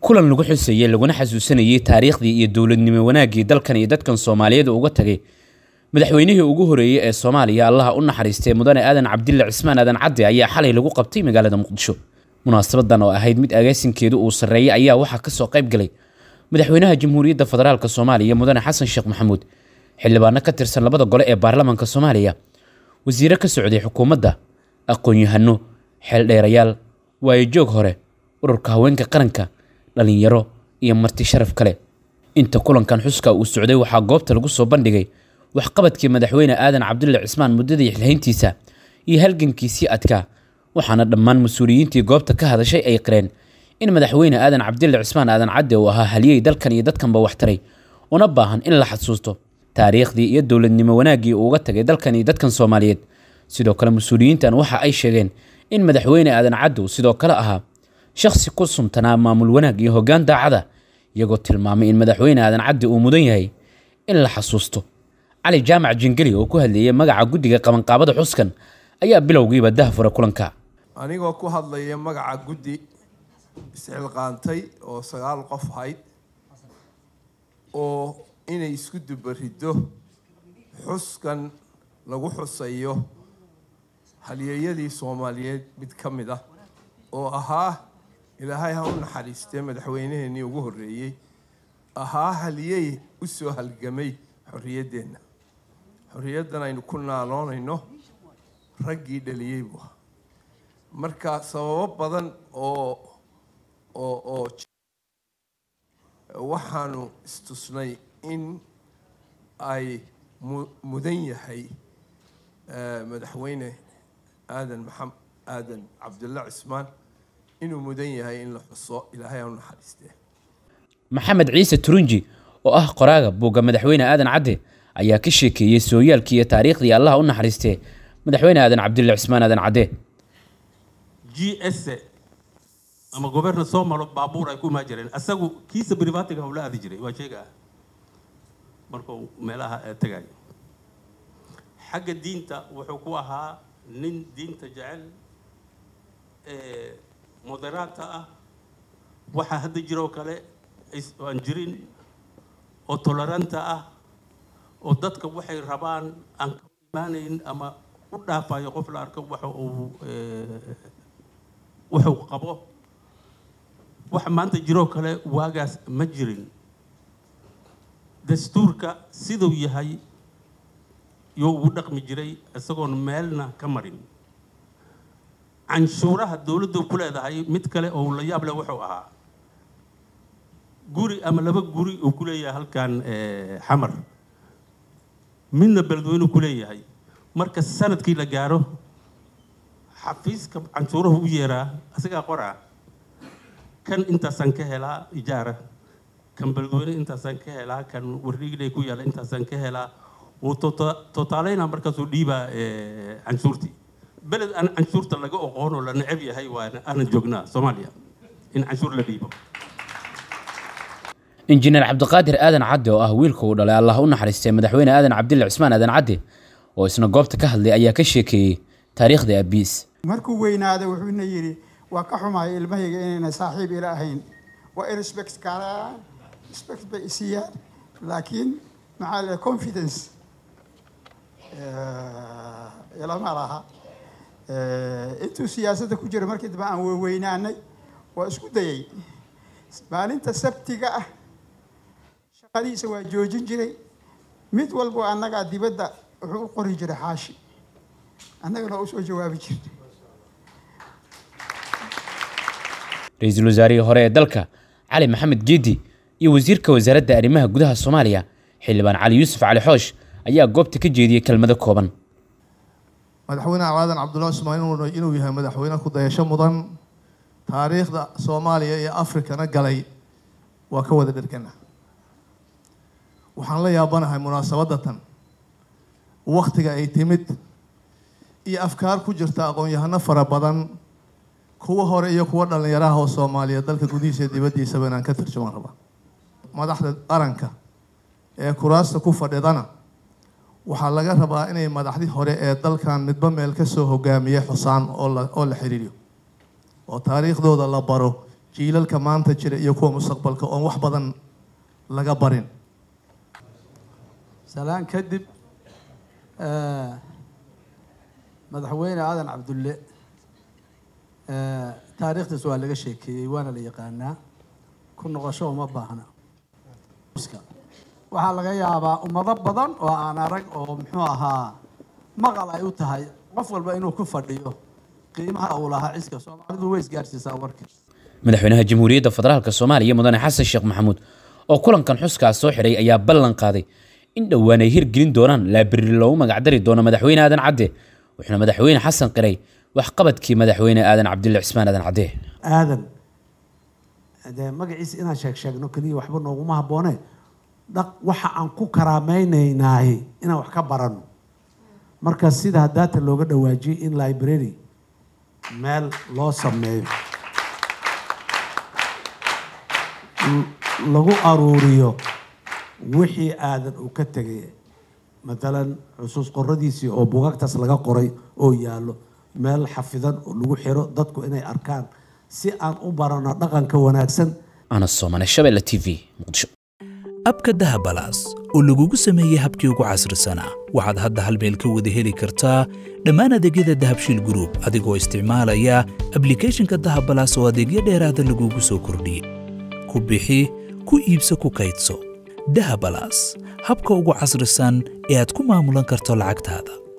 kulan lagu xuseeyey laguna xasuusanayey taariikhdii iyo dowladnimo wanaaggii dalkan iyo dadkan soomaaliyeed uga tagay madaxweynihii ugu horeeyey ee soomaaliya allaha u naxariistay mudane aadan cabdille cismaan aadan cadde ayaa xalay lagu qabtay magaalada muqdisho munaasabadan oo ahayd mid agaasinkeedu uu sarreeyey ayaa waxaa kasoo qayb galay madaxweynaha jamhuuriyadda federaalk soomaaliya mudane xasan sheekh maxamuud xildhibaano ka tirsan labada gole ee baarlamaanka soomaaliya wasiire ka socday xukuumadda aqoon-yahano xeeldheerayaal waayojoog hore ururka haweenka qaranka dhallinyaro iyo marti sharaf kale inta kulankan xuska uu socday waxaa goobta lagu soo bandhigay waxqabadkii madaxweyne aadan cabdulle cismaan muddadii xilhayntiisa iyo halgankiisii adkaa waxaana dhammaan mas-uuliyiintii goobta ka hadashay ay qireen in madaxweyne aadan cabdille cismaan aadan cadde uu ahaa haliyey dalkan iyo dadkanba waxtaray una baahan in la xasuusto taariikhdii iyo dowladnimo wanaaggii uu uga tagay dalkan iyo dadkan soomaaliyeed sidoo kale mas-uuliyiintan waxa ay sheegeen in madaxweyne aadan caddow sidoo kale ahaa shakhsi ku suntanaa maamul wanaag iyo hoggaan daacada iyagoo tilmaamay in madaxweyne aadan cadde uu mudan yahay in la xasuusto cali jaamac jingeli oo ku hadleeyay magaca guddiga qabanqaabada xuskan ayaa bilowgiiba dahfura kulanka anigoo ku hadlaya magaca guddi isxilqaantay oo sagaal qof hayd oo inay isku dubariddo xuskan lagu xusayo halyeeyadii soomaaliyeed mid ka mid ah oo ahaa ilaahay ha u naxariistee madaxweynaheenii ugu horreeyey ahaa haliyey u soo halgamay xorriyaddeenna xorriyaddan aynu ku naaloonayno raggii dhaliyey buu ahaa marka sababo badan oo oo oo waxaanu istusnay in ay mu mudan yahay madaxweyne aadan maxam aadan cabdulla cismaan inuu mudan yahay in la xuso ilaahay ha u naxariistee maxamed ciise turunji oo ah qoraaga buugga madaxweyne aadan cadde ayaa ka sheekeeyey sooyaalkii iyo taariikhdii allaha u naxariistee madaxweyne aadan cabdulle cismaan aadan cadde g s ama goberna soo malo baabuur ay ku imaan jireen asagu kiisa brivatiga howla aadi jiray waa sheega markuu meelaha tagayo xagga diinta wuxuu ku ahaa nin diinta jecel moderaata ah waxaa hadda jiroo kale aan jirin oo toleranta ah oo dadka waxay rabaan aan ka imaanayn ama u dhaafayo qof la arko waxa uu wuxuu qabo waxa maanta jiroo kale waagaas ma jirin dastuurka siduu yahay yoo ugu dhaqmi jiray isagoon meelna ka marin canshuuraha dowladdu ku leedahay mid kale oo la yaab leh wuxuu ahaa guri ama laba guri uu ku leeyahay halkan xamar midna beledweynu ku leeyahay marka sanadkii la gaaro xafiiska canshuurahu u yeeraa isagaa qoraa kan intaasaan ka helaa ijaara kan beledweyne intaasaan ka helaa kan warriigley ku yaalla intaasaan ka helaa wuu totaaleyna markaasuu dhiibaa canshuurtii beled aan canshuurta laga oqoon oo la necab yahay waa aanan joognaa soomaaliya in canshuur la dhiibo injineer cabdiqaadir aadan cadde oo ah wiilka uu dhalay allah u naxariistay madaxweyne aadan cabdille cismaan aadan cadde oo isna goobta ka hadlay ayaa ka sheekeeyey taariikhda abiis markuu weynaaday wuxuuna yidhi waa ka xumahay ilmahayga inayna saaxiib ila ahayn waa in respect kaaraan respect bay isiiyaan laakiin maxaa la confidence ilama laha intuu siyaasadda ku jira markii dambe aan weynaanay waa isku dayay maalinta sabtiga ah shaqadiisa waa joojin jiray mid walbo annagaa dibadda wuxuu u qori jiray xaashi annagana waa usoo jawaabi jirnay ra-iisul wasaarihii hore ee dalka cali maxamed geedi iyo wasiirka wasaaradda arrimaha gudaha soomaaliya xildhibaan cali yuusuf cali xoosh ayaa goobta ka jeediyey kelmado kooban madaxweyne aadan cabdullahi ismaan inuu yahay madaxweyne ku dayasho mudan taariikhda soomaaliya iyo afrikana galay waa ka wada dhergana waxaan la yaabanahay munaasabadatan waktiga ay timid iyo afkaar ku jirta aqoon-yahano fara badan kuwa hore iyo kuwa dhallinyaraha oo soomaaliya dalka gudihiisa iyo dibaddiisaba inaan ka tarjumaan rabaa madaxda qaranka ee kuraasta ku fadhidana waxaa laga rabaa inay madaxdii hore ee dalkan midba meel kasoo hogaamiyey xusaan oo la oo la xiriiriyo oo taariikhdooda la baro jiilalka maanta jira iyo kuwa mustaqbalka oon wax badan laga barin salaan kadib eh, madaxweyne aadan cabdulle eh, taariikhdiis waa laga sheekeeyey waana la yaqaanaa ku noqosho uma baahna waxaa laga yaabaa ummado badan oo aan arag oo muxuu ahaa maqal ay u tahay qof walba inuu ku fadhiyo qiimaha uu lahaa ciska soomaalidu way isgaarsiisaa warka madaxweynaha jamhuuriyadda federaalka soomaaliya mudane xasan sheekh maxamuud oo kulankan xuskaas soo xidhay ayaa ballan qaaday in dhowaan ay hirgelin doonaan laabiri loogu magacdari doono madaxweyne aadan cadde wuxuuna madaxweyne xasan qiray waxqabadkii madaxweyne aadan cabdille cismaan aadan cadde aadan dee magaciisa inaan sheeg sheegno keliya waxba nooguma habboone dhaq waxa aan ku karaameynaynaay inaan wax ka barano marka sida daata looga dhawaajiyey in library meel loo sameeyo l- lagu aruuriyo wixii aadan uu ka tegay matalan xusuus qoradiisii oo bugaagtaas laga qoray oo yaallo meel xafidan oo lagu xiro dadku inay arkaan si aan u barano dhaqanka wanaagsan ana soomane shabeelle t v muqdisho abka dahabalaas oo lagugu sameeyey habkii ugu casrisanaa waxaad hadda hal meel ka wada heli kartaa dhammaan adeegyada dahabshiil group adigoo isticmaalaya ablicathonka dahabalaas oo adeegyo dheeraada lagugu soo kordhiyey ku bixi ku iibso ku kaydso dahabalaas habka ugu casrisan ee aad ku maamulan karto lacagtaada